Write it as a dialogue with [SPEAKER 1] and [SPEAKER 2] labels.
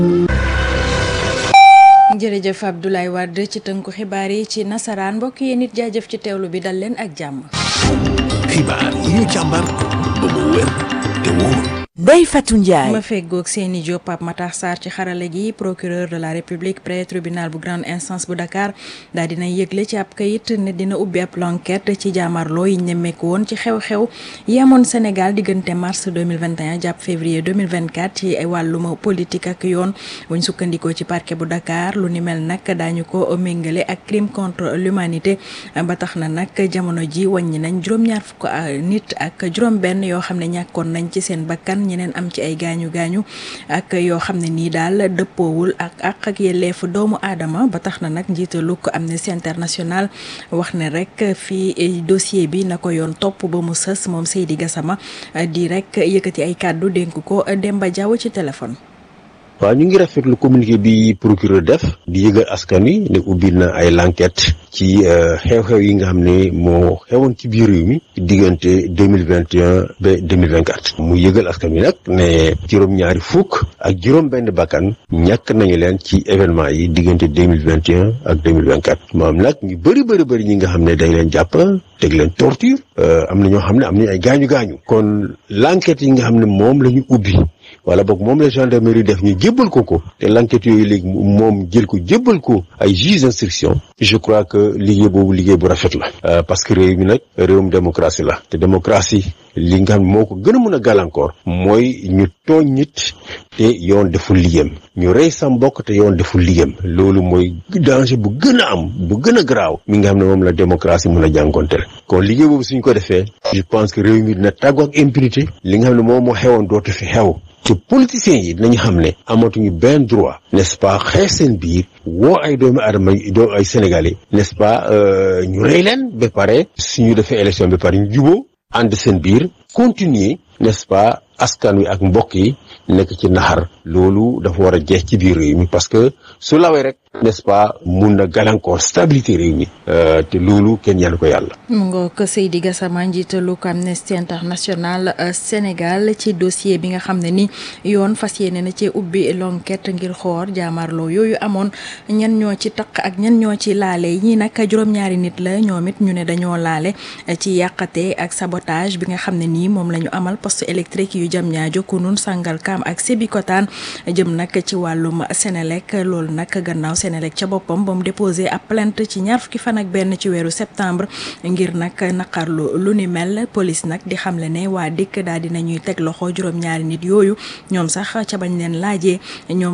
[SPEAKER 1] jërëjëf Abdoulaye Wade ci tënku xibaar yi ci nasaraan mbokk yi nit jaajëf ci teewlu bi dal leen ak jàmm.
[SPEAKER 2] xibaar yi ñu càmbar ba mu wér te wóor.
[SPEAKER 3] Ndeye Fatou Ndiaye.
[SPEAKER 1] ma feggoog seeni Diop Pape Matar Sarr ci xarale gi procureur de la république près tribunal bu grande instance bu Dakar daal dina yëgle ci ab kayit ne dina ubbi ab l'enquête ci jaamarloo yi ñemmeeku woon ci xew-xew yi amoon Sénégal diggante mars 2021 jàpp février 2024 ci wàllum politique ak yoon buñ sukkandikoo ci parquet bu Dakar lu ni mel nag daañu ko méngale ak crime contre l'humanité ba tax na nag jamono ji wàññi nañ juróom-ñaar fukk nit ak juróom-benn yoo xam ne ñàkkoon nañ ci seen bakkan ñeneen am ci ay gaañu gaañu ak yoo xam ne nii daal dëppoowul ak ak ak yelleefu doomu aadama ba tax na nag njiitalu ko Amnesty International wax ne rek fii dossier bi na ko yoon topp ba mu sës moom Seydi Gassama di rek yëkkati ay kàddu dénk ko Demba Diaw ci téléphone.
[SPEAKER 4] waaw ñu ngi rafetlu communiqué bi procureur def di yëgal askan wi ne ubbi na ay l'enquête ci xew-xew yi nga xam ne moo xewoon ci biir réew mi diggante deux mille vingt et un ba deux mille vingt quatre mu yëgal askan wi nag ne juróom-ñaari fukk ak juróom-benn bakkan ñàkk nañu leen ci événement yi diggante deux mille vingt et un ak deux mille vingt quatre maam nag ñu bëri bëri bëri ñi nga xam ne dañ leen jàpp teg leen torture am na ñoo xam ne am nañu ay gaañu gaañu kon l'enquête yi nga xam ne moom la ñu ubbi. wala boog moom la gendarmerie def ñu jébbal ko ko te l'enquête yooyu léegi moom jël ko jébbal ko ay juge d'instruction je crois que liggéey boobu liggéey bu rafet la parce que réew mi nag réewum démocratie la te démocratie li nga xam moo ko gën a mën a gàllankoor mooy ñu tooñ nit te yoon deful liggéeyam ñu rey sa mbokk te yoon deful liggéeyam loolu mooy danger bu gën a am bu gën a garaaw mi nga xam ne moom la démocratie mën a jànkonteel kon liggéey boobu suñ ko defee je pense que réew mi dina tàggu ak impunité li nga xam ne moom moo xewoon dootu fi xew te politiciens yi dinañu xam ne amatuñu benn droit n'est-ce pas xeex seen biir woo ay doomu aadama doo ay sénégalais n'est-ce pas ñu rey leen ba pare suñu defee élection ba pare ñu juboo ànd seen biir continuer n'est-ce pas askan wi ak mbokk yi nekk ci naxar loolu dafa war a jeex ci biir réew mi parce que su lawee rek n'est-ce pas mun na gàllankoor stabilité réew mi te loolu kenn yàlla ko yàlla.
[SPEAKER 1] mu ngoo ko Seydi Gassama njiitalu ko Amnesty International Sénégal ci dossier bi nga xam ne ni yoon fas yéene na cee ubbi l'enquête ngir xoor jaamarloo yooyu amoon ñan ñoo ci taq ak ñan ñoo ci laale ñii nag juróom-ñaari nit la ñoom it ñu ne dañoo laale ci yàqate ak sabotage bi nga xam ne nii moom la ñu amal poste électrique yu jam ñaajo kunun Sangalkam ak Sébikotane jëm nag ci wàllum Sénélec loolu nag gannaaw Sénélec ca boppam ba mu déposé ab plainte ci ñaar fukki fan ak benn ci weeru septembre ngir nag naqarlu lu ni mel police nag di xamle ne waa dikk daal dinañuy teg loxo juróom-ñaari nit yooyu ñoom sax ca bañ leen laajee ñoom